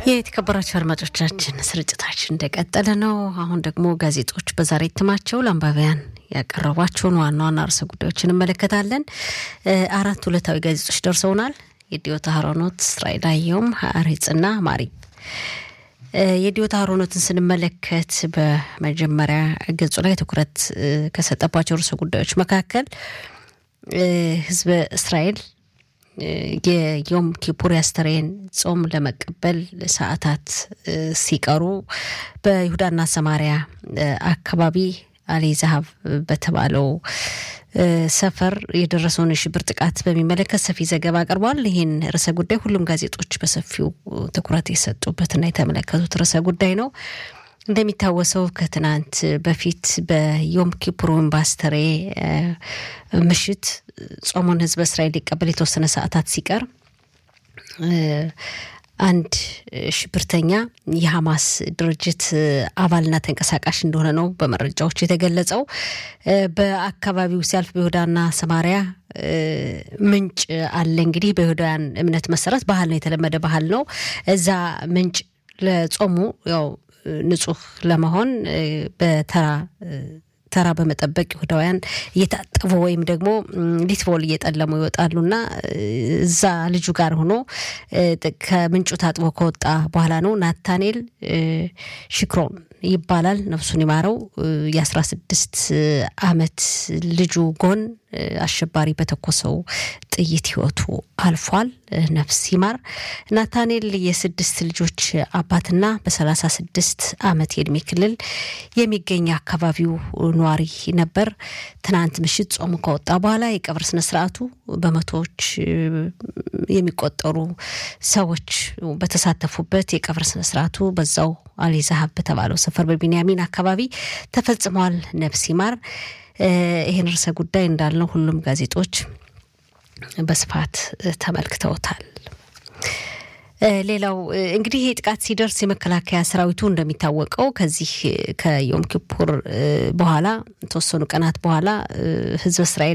የተከበራቸው አድማጮቻችን ስርጭታችን እንደቀጠለ ነው። አሁን ደግሞ ጋዜጦች በዛሬ እትማቸው ለአንባቢያን ያቀረቧቸውን ዋና ዋና ርዕሰ ጉዳዮች እንመለከታለን። አራት ዕለታዊ ጋዜጦች ደርሰውናል። የዲዮታ ሀሮኖት፣ እስራኤል አየሁም፣ ሀአሬጽና ማሪብ። የዲዮታ ሀሮኖትን ስንመለከት በመጀመሪያ ገጹ ላይ ትኩረት ከሰጠባቸው ርዕሰ ጉዳዮች መካከል ህዝበ እስራኤል የዮም ኪፑር ያስተሬን ጾም ለመቀበል ሰዓታት ሲቀሩ በይሁዳና ሰማሪያ አካባቢ አሊ ዛሀብ በተባለው ሰፈር የደረሰውን የሽብር ጥቃት በሚመለከት ሰፊ ዘገባ አቅርቧል። ይህን ርዕሰ ጉዳይ ሁሉም ጋዜጦች በሰፊው ትኩረት የሰጡበትና የተመለከቱት ርዕሰ ጉዳይ ነው። እንደሚታወሰው ከትናንት በፊት በዮም ኪፑር ወይም በአስተሬ ምሽት ጾሙን ህዝበ እስራኤል ሊቀበል የተወሰነ ሰዓታት ሲቀር አንድ ሽብርተኛ የሐማስ ድርጅት አባልና ተንቀሳቃሽ እንደሆነ ነው በመረጃዎች የተገለጸው። በአካባቢው ሲያልፍ በይሁዳና ሰማሪያ ምንጭ አለ። እንግዲህ በይሁዳውያን እምነት መሰረት ባህል ነው፣ የተለመደ ባህል ነው። እዛ ምንጭ ለጾሙ ያው ንጹህ ለመሆን በተራ ተራ በመጠበቅ ይሁዳውያን እየታጠቡ ወይም ደግሞ ሊትቦል እየጠለሙ ይወጣሉና እዛ ልጁ ጋር ሆኖ ከምንጩ ታጥቦ ከወጣ በኋላ ነው ናታኔል ሽክሮን ይባላል። ነፍሱን ይማረው። የአስራ ስድስት አመት ልጁ ጎን አሸባሪ በተኮሰው ጥይት ህይወቱ አልፏል። ነፍስ ይማር። ናታኔል የስድስት ልጆች አባትና በሰላሳ ስድስት አመት የእድሜ ክልል የሚገኝ አካባቢው ነዋሪ ነበር። ትናንት ምሽት ጾሙ ከወጣ በኋላ የቀብር ስነስርዓቱ በመቶዎች የሚቆጠሩ ሰዎች በተሳተፉበት የቀብር ስነስርዓቱ በዛው አሊ ዛሀብ በተባለው ሰፈር በቢንያሚን አካባቢ ተፈጽሟል። ነፍስ ይማር። ይህን ርዕሰ ጉዳይ እንዳልነው ሁሉም ጋዜጦች በስፋት ተመልክተውታል። ሌላው እንግዲህ ይህ ጥቃት ሲደርስ የመከላከያ ሰራዊቱ እንደሚታወቀው ከዚህ ከዮም ኪፑር በኋላ የተወሰኑ ቀናት በኋላ ህዝብ እስራኤል